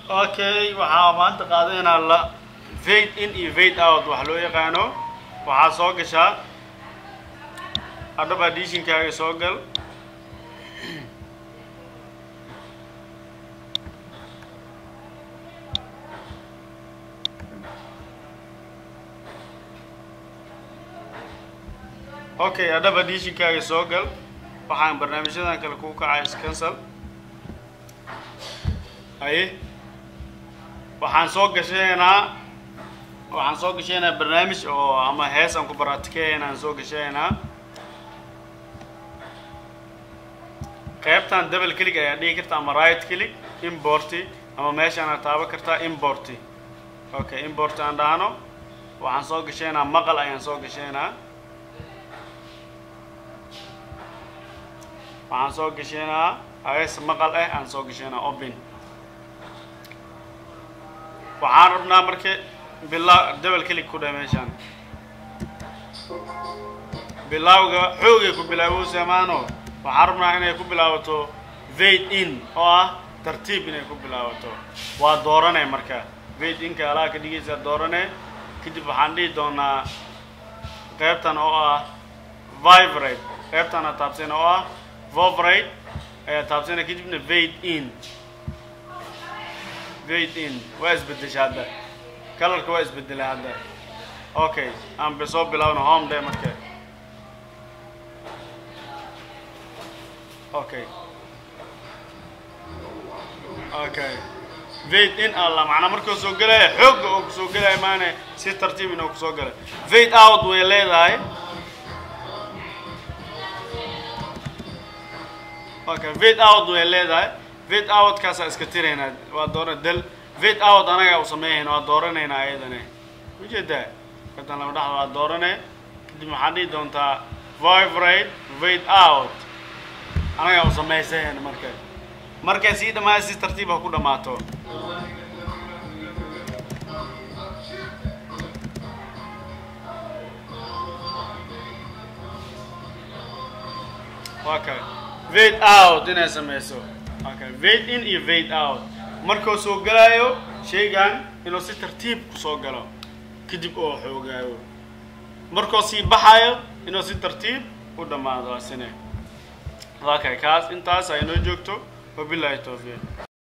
okay waxaa maanta qaadaynaa la fade in iyo fade out wax loo yaqaano waxaa soo gashaa adhab additionkaaga soo gal okay adhab additionkaaga soo gal waxaan barnaamijyadan kale kuu kacay scancel haye waxaan soo gashaynaa waxaan soo gashaynaa barnaamij oo ama hees aan ku baraatikeyn aan soo gashaynaa qaybtan double click ayaa dhigi karta ama right click importi ama meeshaana taaban kartaa importi okay import aan dhahno waxaan soo gashaynaa maqal ayaan soo gashaynaa waxaan soo gashaynaa hees maqal ah aan soo gashaynaa open waxaan rabnaa marka bilaa double click ku dheh meeshaan bilaawga xoogay ku bilaabo samaano waxaan rabnaa inay ku bilaabato vade in oo ah tartiib inay ku bilaabato waa doorane marka vade inka alaa ka dhigaysaa doorane kadib waxaan dhihi doonaa qaybtan oo ah vibrate qaybtana taabsana oo ah vovrate ayaa taabsana kadibna vade in vade in waa isbedesha hadda kalarka waa isbedelay hadda okay aan be soo bilaawno home day marka okay okay vade in alla macnaa markuu soo gelaya xoogga oo kusoo gelaya maane si tartiib inuu kusoo galay vade out way leedahay okay vade out way leedahay vade out kaasaa iska tiraynaa waa doora del vade out anaga u sameeyayna waa dooranaynaa ayadane ujeedaa kadan lama dhaxda waa doorane kadib waxaad dhihi doontaa vibrate vade out anaga u samaysayn marka markay sii dhammaaya si tartiib ha ku dhammaato okay vade out inay sameyso okay vade in iyo vade out markuu soo galaayo shaygan inuu si tartiib kusoo galo kadib oo xoogaayo markuu sii baxayo inuu si tartiib u dhammaado asine okay kaas intaas ay noo joogto wabillahi tawfiiq